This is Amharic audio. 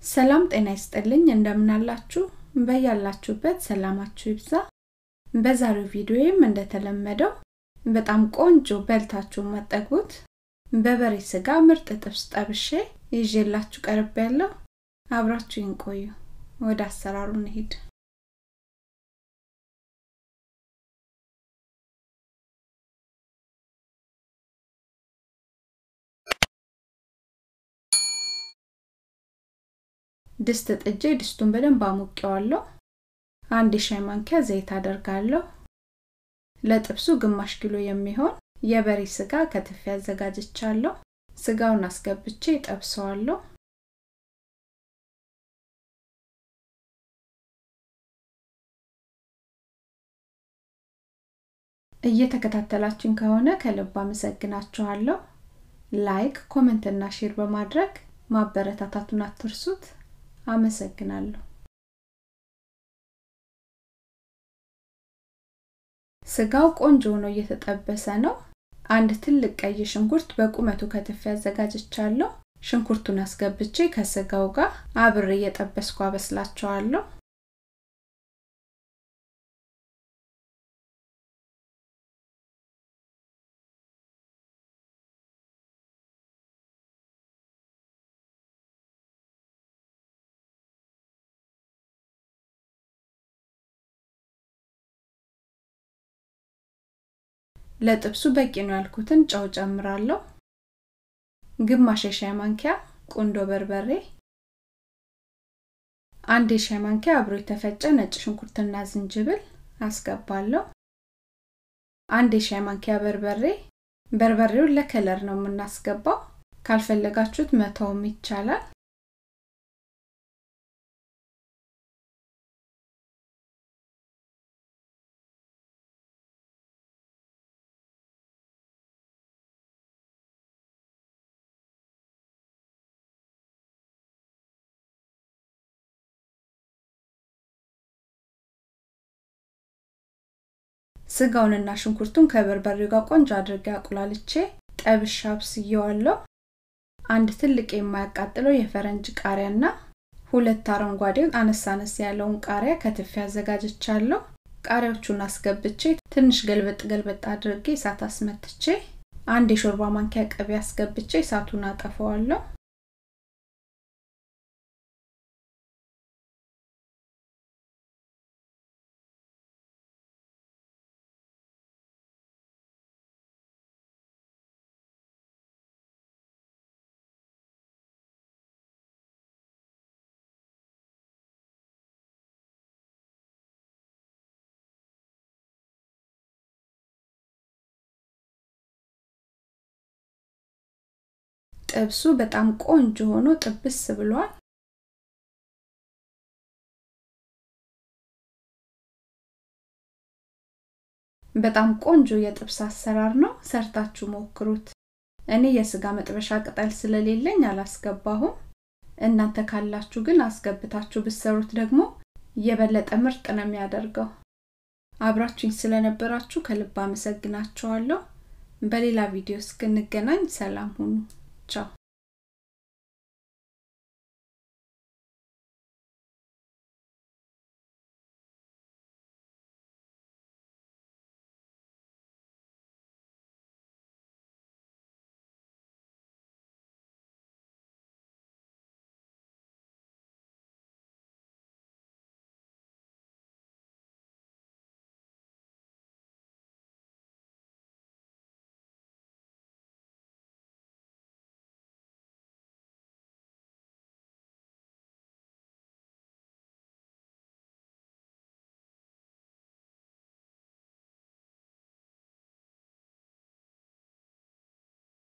ሰላም ጤና ይስጥልኝ እንደምናላችሁ በያላችሁበት ሰላማችሁ ይብዛ በዛሬው ቪዲዮዬም እንደተለመደው በጣም ቆንጆ በልታችሁ ማጠግቡት በበሬ ስጋ ምርጥ ጥብስ ጠብሼ ይዤላችሁ ቀርብ ያለው አብራችሁን ቆዩ ወደ አሰራሩ እንሂድ ድስት ጥጄ ድስቱን በደንብ አሙቄዋለሁ አንድ የሻይ ማንኪያ ዘይት አደርጋለሁ ለጥብሱ ግማሽ ኪሎ የሚሆን የበሬ ስጋ ከትፌ አዘጋጅቻለሁ ስጋውን አስገብቼ ጠብሰዋለሁ እየተከታተላችን ከሆነ ከልብ አመሰግናችኋለሁ ላይክ ኮመንት እና ሼር በማድረግ ማበረታታቱን አትርሱት አመሰግናለሁ ስጋው ቆንጆ ሆኖ እየተጠበሰ ነው አንድ ትልቅ ቀይ ሽንኩርት በቁመቱ ከትፌ አዘጋጅቻለሁ ሽንኩርቱን አስገብቼ ከስጋው ጋር አብሬ እየጠበስኩ አበስላቸዋለሁ ለጥብሱ በቂ ነው ያልኩትን ጨው ጨምራለሁ ግማሽ የሻይ ማንኪያ ቁንዶ በርበሬ አንድ የሻይ ማንኪያ አብሮ የተፈጨ ነጭ ሽንኩርትና ዝንጅብል አስገባለሁ አንድ የሻይ ማንኪያ በርበሬ በርበሬውን ለከለር ነው የምናስገባው ካልፈለጋችሁት መተውም ይቻላል ስጋውንና ሽንኩርቱን ከበርበሬው ጋር ቆንጆ አድርጌ አቁላልቼ ጠብሻ አብስየዋለሁ አንድ ትልቅ የማያቃጥለው የፈረንጅ ቃሪያና ሁለት አረንጓዴውን አነስ አነስ ያለውን ቃሪያ ከትፌ አዘጋጅቻለሁ ቃሪያዎቹን አስገብቼ ትንሽ ገልበጥ ገልበጥ አድርጌ እሳት አስመትቼ አንድ የሾርባ ማንኪያ ቅቤ አስገብቼ እሳቱን አጠፈዋለሁ ጥብሱ በጣም ቆንጆ ሆኖ ጥብስ ብሏል በጣም ቆንጆ የጥብስ አሰራር ነው ሰርታችሁ ሞክሩት እኔ የስጋ መጥበሻ ቅጠል ስለሌለኝ አላስገባሁም እናንተ ካላችሁ ግን አስገብታችሁ ብሰሩት ደግሞ የበለጠ ምርጥ ነው የሚያደርገው አብራችሁኝ ስለነበራችሁ ከልብ አመሰግናችኋለሁ በሌላ ቪዲዮ እስክንገናኝ ሰላም ሁኑ ቻው